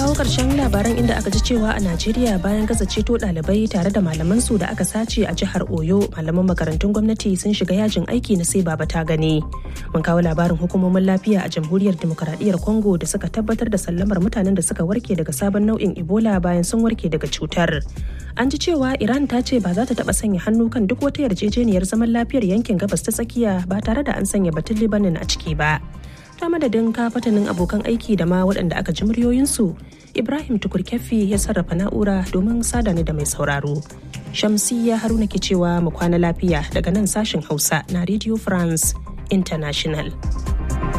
kawo ƙarshen labaran inda aka ji cewa a Najeriya bayan gaza ceto ɗalibai tare da malaman su da aka sace a jihar Oyo malaman makarantun gwamnati sun shiga yajin aiki na sai baba ta gani. Mun kawo labarin hukumomin lafiya a jamhuriyar demokaradiyyar Congo da suka tabbatar da sallamar mutanen da suka warke daga sabon nau'in Ebola bayan sun warke daga cutar. An ji cewa Iran ta ce ba za ta taɓa sanya hannu kan duk wata yarjejeniyar zaman lafiyar yankin gabas ta tsakiya ba tare da an sanya batun Libanin a ciki ba. ta madadin kafatanin abokan aiki da ma waɗanda aka ji muryoyinsu ibrahim tukurkefi ya sarrafa na'ura domin sada ni da mai sauraro shamsiyya haruna ke cewa mu kwana lafiya daga nan sashen hausa na radio france international